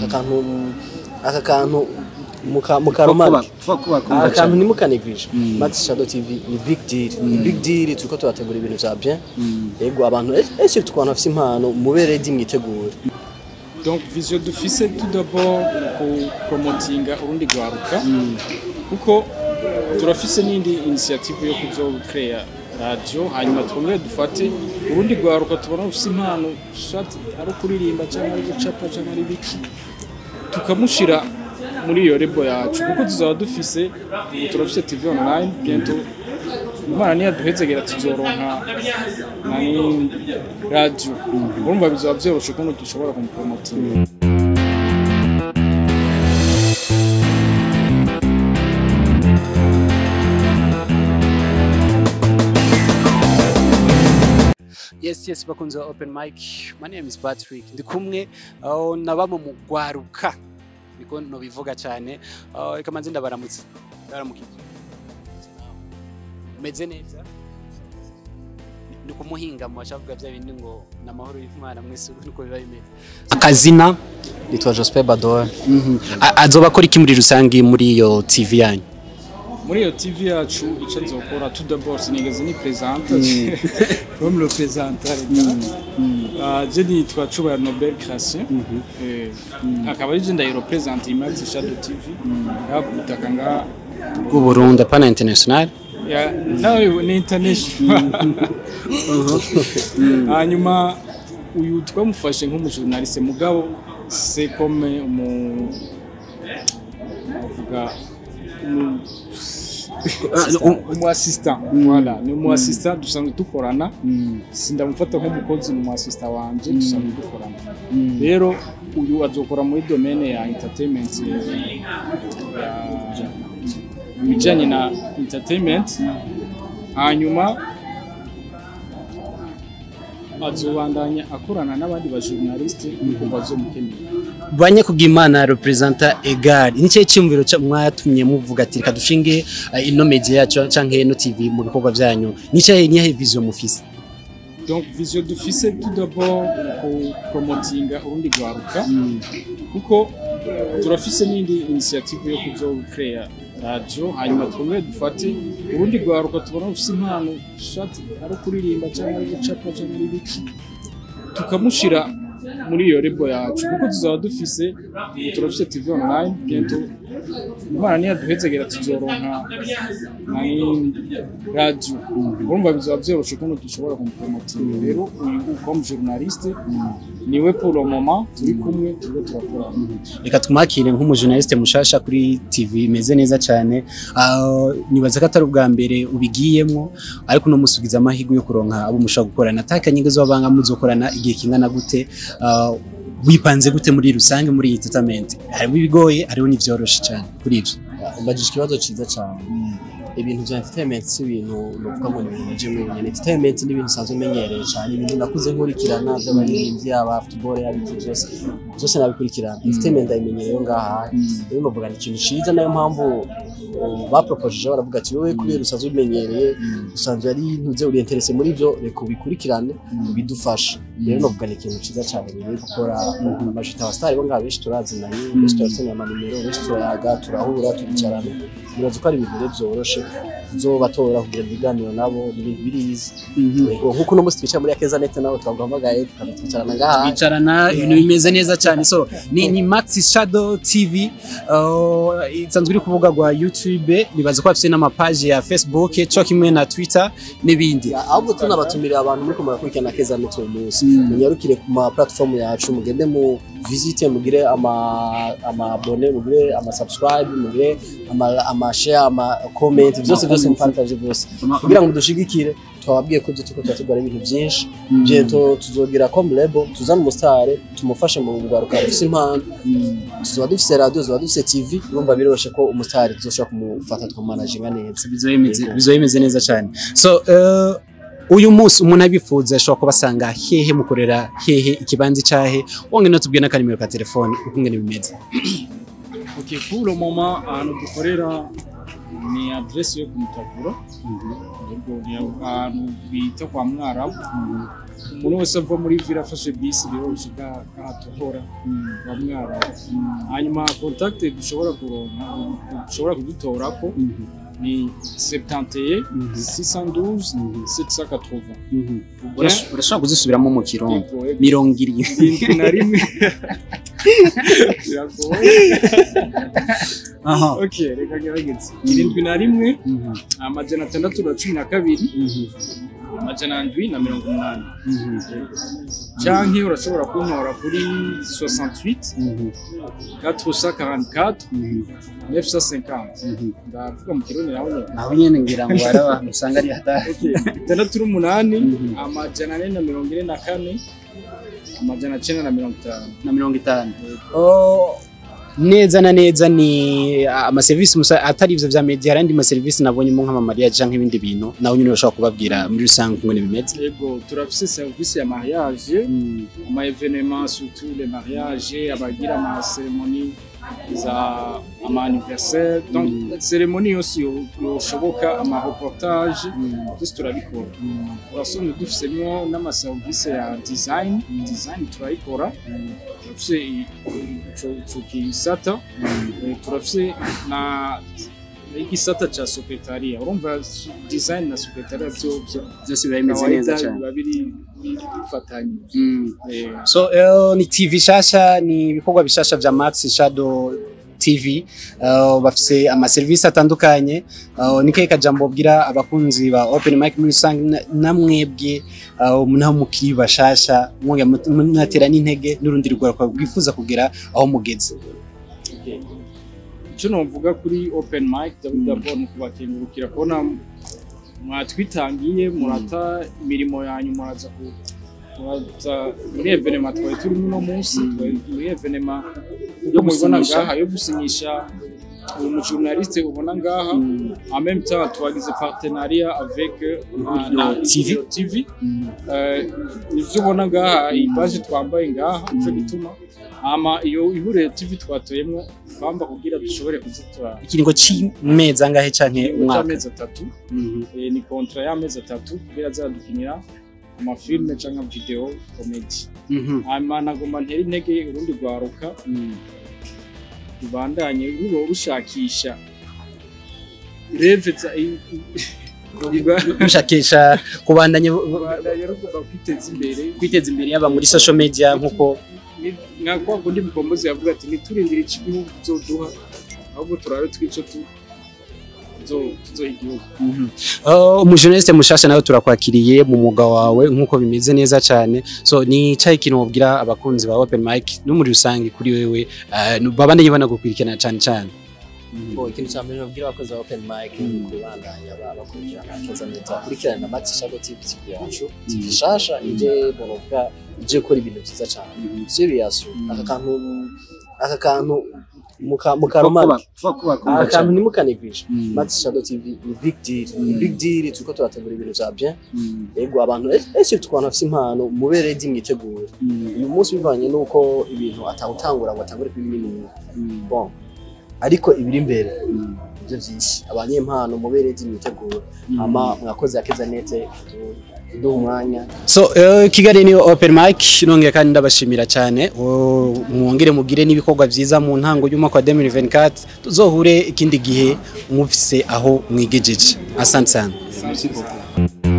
aka kantu aka kantu muka mukaromake aka kantu ntimukanegwije max shadow tv ni big deal ni big deal turiko turategura ibintu vya bien yego abantu ese ku bantu bafite impano mube ready mwitegure donc vision dufise tout d'abord ku promotinga urundi rwaruka kuko turafise n'indi initiative yo kuzocrea radio hanyuma twongere dufate urundi rwaruka tubona rufise impano soit ari ukuririmba cyangwa ari gucapa cyangwa ari biki tukamushira muri iyo rebo yacu kuko tuzaba dufise ubu turafise tv online bientôt imana niyaduhezegera tuzoronka nani radio urumva bizaba vyoroshe kuno dushobora kumupromotinga yes yes bakunze ba open mic my name is Patrick ndi kumwe uh, na bamwe mu gwaruka niko no bivuga cyane uh, reka manze ndabaramutse ndaramukije meze neza ni kumuhinga mu bashavuga bya bindi ngo namahoro y'Imana mwese niko biba bimeze akazina nitwa Joseph Bador A- azoba akora iki muri rusange muri iyo TV yanyu muri iyo tv yacu icyo nzokora tout d'abord sinigeze ni présente comme le présentateur uh, je nitwa Cubaya Nobel Création eh akaba ari je ndayirepresente Imax Shadow TV yakubutaka nga bw'u Burundi pana international ya nawe ni international hanyuma uyu twamufashe nk'umujournaliste mugabo c'est comme umu avuga umu umu assistant voilà ni umu assistant dusanzwe dukorana sindamufata nk'umukozi ni umu assistant wanje dusanzwe dukorana rero uyu azokora muri domaine ya entertainment ya ibijyanye na entertainment hanyuma azobandanya akorana n'abandi bajournaliste kuko bazomukeneye banye kubw'imana representa egal ni cyo cyumviro cya- mwatumye muvuga ati reka dushinge uh, ino media yacu canke ino TV mu bikorwa byanyu ni cyo ni yahe vision mufise donc vision dufise tout d'abord ku promotinga urundi rwaruka kuko turafise n'indi initiative yo kuzocrea radio hanyuma twongere dufate urundi rwaruka tubona rufise impano soit ari ukuririmba cyangwa ari gucapa cyangwa ari biki tukamushira muri iyo rebo yacu kuko tuzaba dufise ubu turafise tv online bientôt imana niyaduhezegera tuzoronka nani radio urumva bizaba vyoroshe kuno dushobora kumupromotinga rero uyu comme journaliste niwe pour le moment turi kumwe turiko turakorana reka twakire nk'umujournaliste mushasha kuri TV imeze neza cyane uh, nibaza ko atari ubwa mbere ubigiyemo ariko no musubiza amahirwe yo kuronka abo mushobora gukorana atakanyige z'abanga muzokorana igihe kingana gute uh, wipanze gute muri rusange muri iyi entertainment harimo ibigoye hariho n'ivyoroshe cyane kuri ivyo ubajije ikibazo cyiza cyane ibintu bya entertainment si ibintu novuga ngo ni ibintu bije mu nyene entertainment ni ibintu usanzwe umenyereye cyane ibintu nakuze nkurikirana by'abaririmbyi yaba football yaba iki byose byose nabikurikirana entertainment ndayimenyereye ngaha rero novuga ni ikintu cyiza nayo mpamvu um, bapropojeje baravuga ati wowe kubera usanzwe ubimenyereye usanzwe ari ntuze uri interese muri byo reka ubikurikirane bidufasha rero novuga ni ikintu cyiza cyane bigiye gukora amajita abasitari bo ngaha benshi turazinanye benshi turakeneye amanimero benshi turayaga turahura turicarana nibaza ko ari ibintu rero byoroshe tuzobatora kugira ibiganiro nabo ni ibintu birizi Yego, nk'uko uno munsi twicara muri akeza nete nabo twaguhamagaye tukaba twicarana ngaha bicarana ibintu bimeze neza cyane so ni, ni Max Shadow TV uh, isanzwe iri ku rubuga rwa YouTube nibaza ko bafite n'amapaji ya Facebook cyo kimwe na Twitter n'ibindi Ya, ahubwo tunabatumiriye abantu muri kumara kurikirana keza nete uyu munsi munyarukire ku ma platform yacu mugende mu visite mugire ama ama abone mugire ama subscribe mugire ama ama share ama comment byose byose mupartage byose kugira ngo dushigikire twababwiye ko ibyo turiko turatugura ibintu byinshi bientôt tuzogira comme label tuzana umusitari tumufashe mu kugaruka dufise impano tuzoba dufise radio tuzoba dufise tv urumva biroroshe ko umusitari tuzoshobora kumufata tukamanaginga neza bizoba bimeze- bizoba bimeze neza cyane so uh, uyu munsi umuntu abifuza ashobora kubasanga hehe mukorera hehe ikibanza cyahe wongere no tubwire n'akanimero ka telefone uko ngene bimeze ok pour le moment ahantu dukorera ni adresse yo kumutakura yego ni ahantu bita kwa mwarabu umuntu wese ava muri vila afashe bisi biroroshye kahatohora wa mwara hanyuma contact dushobora kuronka dushobora kudutorako ni 71 612 780 Urash- urashobora kuzisubiramo mu kirongo Yego, yego. mirongo irindwi irindwi na rimwe biragoye aha ok reka gerageze irindwi na rimwe amajana atandatu na cumi na kabiri amajana ndwi na mirongo umunani canke urashobora kuntora kuri 68 444 950 ndavuga mu kirundi naho nyene naho nyene ngira ngo hari abantu usanga ari hatari Ok, itandatu n'umunani amajana ane na mirongo ine na kane amajana cenda na mirongo itanu na mirongo itanu Oh, neza na neza ni ah, amaserivisi musa atari ivyo vya media hari andi maserivisi nabonyemo nk'amamariya canke ibindi bintu nawe nyine urashobora kubabwira muri rusange ukuntu bimeze yego turafise service ya mariage ama événements surtout les mariages abagira ama cérémonie za ama anniversaire donc cérémonie yose yo- yoshoboka ama reportage byose turabikora urasanga dufisemwo n'amaserivisi ya design design turayikora turafise i- ico ico kisata Eh, turafise na igisata ca secretariat urumva su- design na secretariat vyo vyo byose biba bimeze neza kawaida cyane biba biri biri bifatanye Eh, so eh, ni tv shasha ni ibikorwa bishasha vya max shadow tv uh, bafise amaserivisi atandukanye uh, ni kahe kajambo bwira abakunzi ba open mic muri rusange na- namwebwe uh, naho mukiri bashasha mwongera mut- munatera n'intege n'urundi rugwaruka rwifuza kugera aho mugeze icyo novuga kuri open mic d'abord ni kubakengurukira kubona mwatwitangiye murata imirimo yanyu muraza ku muraza muri evenema twari turimo uno munsi twari muri evenema yo mubibona gusinyisha. ngaha yo gusinyisha uyu mujournaliste ubona ngaha en même temps twagize partenariat avec euh, na TV. Ihuriro TV Eh, nivyo ubona ngaha iyi baje twambaye ngaha nico gituma hama iyo ihuriro TV twatoyemwo famba kugira dushobore kuzitora ikiringo c'imezi angahe canke umwaka cy'amezi atatu Mhm. Eh, ni kontra y'amezi atatu kugira azadukinira amafilme canke video comedy Mhm. hanyuma nagomba ntera intege urundi rwaruka rubandanye ruba rushakisha reve za i- i- mushakisha kubandanya rubandanye rugomba kwiteza imbere kwiteza imbere yaba muri social media nkuko Ni- nka kwa kundi mukombozi yavuga ati ntiturindire ico igihugu kizoduha ahubwo turabe twico tu- tuzo- tuzoha igihugu Uh, umujournaliste mushasha nawe turakwakiriye mu mwuga wawe nkuko bimeze neza cyane so ni cyayi kintu wabwira abakunzi ba open mic no muri rusange kuri wewe uh, babandanye banagukurikirana cyane cyane Bo, ikintu cya mbere babwira abakozi ba open mic ni kubandanya ba- bakurikirana neza neza kurikirana na Max Shadow TV TV yacu TV shasha ije bonovuga ije gukora ibintu byiza cyane serious aka kantu aka kantu muka mukaromani aka kantu ntimukanigwisha Max Shadow TV ni big deal ni big deal turiko turategura ibintu vya bien yego abantu ese tukwana bafite impano mube ready mwitegure uyu munsi bivanye nuko ibintu atawutangura ngo atangure kuri binini bon ariko ibiri imbere ibyo byinshi abanyempano mube ready mwitegure ama mwakoze yakeza nete duha umwanya so uh, kigali ni open mic nongeye kandi ndabashimira cyane Uh, mwongere mugire n'ibikorwa byiza mu ntango y'umwaka wa 2024 tuzohure ikindi gihe mufise aho mwigejeje asante sana Merci beaucoup.